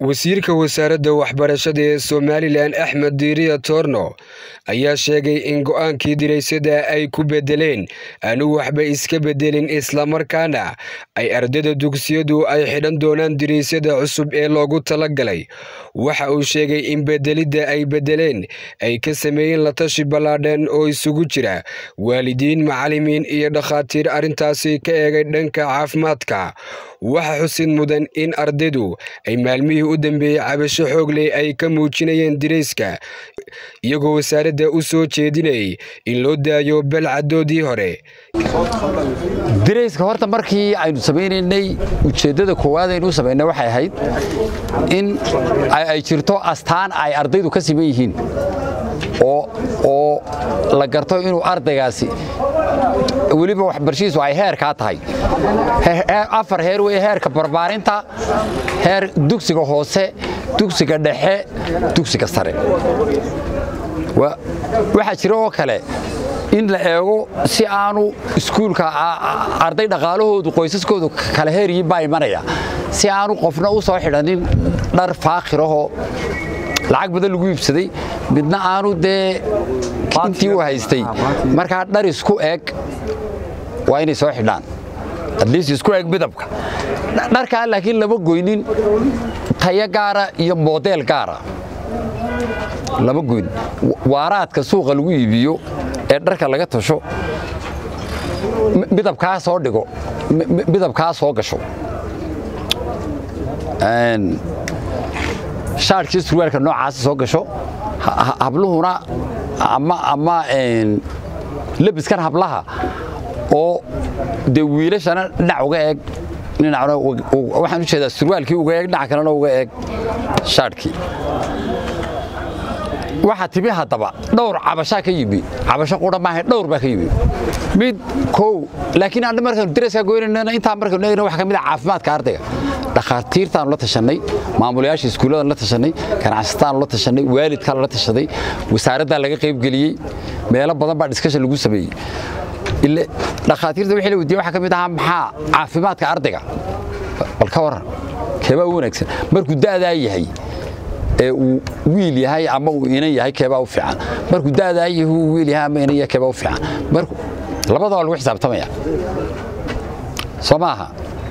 wasiirka wasaaradda waxbarashada ee somalilan axmed diiriya toorno ayaa sheegay in go'aankii diraysada ay ku bedeleen aanu waxba iska bedelin islamarkaana ay ardayda dugsiyadu ay xidhan doonaan diraysada cusub ee loogu talagalay waxa uu sheegay in bedelidda ay bedeleen ay ka sameeyeen la tashi ballaadhan oo isugu jira waalidiin macalimiin iyo dhakhaatiir arrintaasi ka eegay dhanka caafimaadka waxa xusid mudan in ardaydu ay maalmihii u dambeeyey cabasho xoogley ay ka muujinayeen dirayska iyagoo wasaaradda u soo jeedinayay in loo daayo balcadoodii hore dirayska horta markii aynu samaynaynay ujeeddada koowaad aynu u samaynay waxay ahayd in ay jirto astaan ay ardaydu ka siman yihiin oo la garto inuu ardaygaasi weliba waxbarashadiisu ay heerkaa tahay afar heer wey heerka barbaarinta heer dugsiga hoose dugsiga dhexe dugsiga sare waxaa jira oo kale in la eego si aanu iskuulka arday dhaqaalahoodu qoysaskoodu kala heeryiin baa imanaya si aanu qofna u soo xidhanin dhar faakhirahoo lacag badan lagu iibsaday midna aanu dee intii u haystay markaa dhar isku eg waa inay soo xidhaan atliist isku eg midabka dharkaa laakiin lama goynin tayo gaara iyo moodeel gaara lama goyn waaraadka suuqa lagu iibiyo ee dharka laga tasho midabkaa soo dhigo midabkaa soo gasho shaarkii surwaalka noocaasa soo gasho habluhuna ama labiskan hablaha oo dee wiilashana dhinac uga eeg waxaan u jeedaa surwaalkii uga eeg dhinac kalena uga eeg shaarhkii waxaa timi haddaba dhowr cabashaa ka yimi cabasho qura maaha dhowr baa ka yimi mid kow laakiin aan markaanu daraskaa goynayna intaa markaanu eegna waxa ka mid ah caafimaadka ardayga dhakhaatiirtaanu la tashanay maamulayaasha iskuulladan la tashanay ganacsataanu la tashanay waalidkaa lala tashaday wasaaraddaa laga qaybgeliyey meelo badan baa diskashan lagu sameeyey ile dhakhaatiirta wixii la weydiiyey waxaa ka mid ahaa maxaa caafimaadka ardayga bal ka warran keebaa u wanaagsan markuu da'daa yahay ee uu wiil yahay ama uu inan yahay keebaa u fiican markuu da'daa yahay uu wiil yahay ama inan yahay keebaa u fiican markuu labadaba lagu xisaabtamaya soo maaha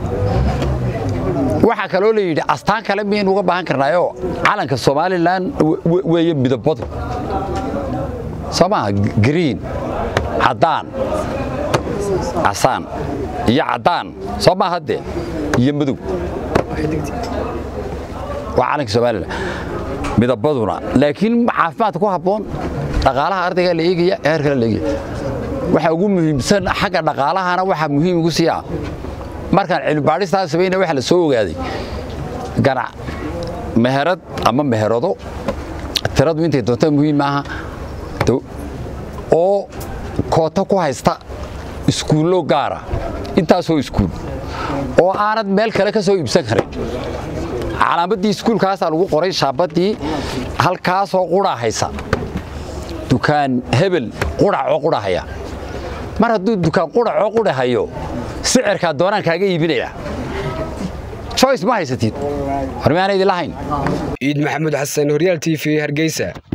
waxaa kaloo la yidhi astaan kale miyaynu uga baahan karnaayoo calanka somalilan weeye midabadu soo maaha green caddaan casaan iyo caddaan soo maaha dee iyo madow waa calanka somalilan midabaduna laakiin caafimaadka ku habboon dhaqaalaha ardaygaa la eegaya heer kale la eegaya waxa ugu muhiimsan xagga dhaqaalahana waxaa muhiim igu sii ah markaan cilmibaadhistaa samayna waxa la soo ogaaday ganac meherad ama meherado tiradu intay doonta muhiim maaha oo koota ku haysta iskuullo gaara intaasoo iskuul oo aanad meel kale ka soo iibsan karin calaamaddii iskuulkaasaa lagu qoray shaabaddii halkaasoo qura haysa dukaan hebel quracoo qura haya mar hadduu dukaan quracoo qura hayo sicirkaa doonaan kaaga iibinaya joyce ma haysatid hormaana idin lahayn ciid maxamuud xasan horyaal t v hargeysa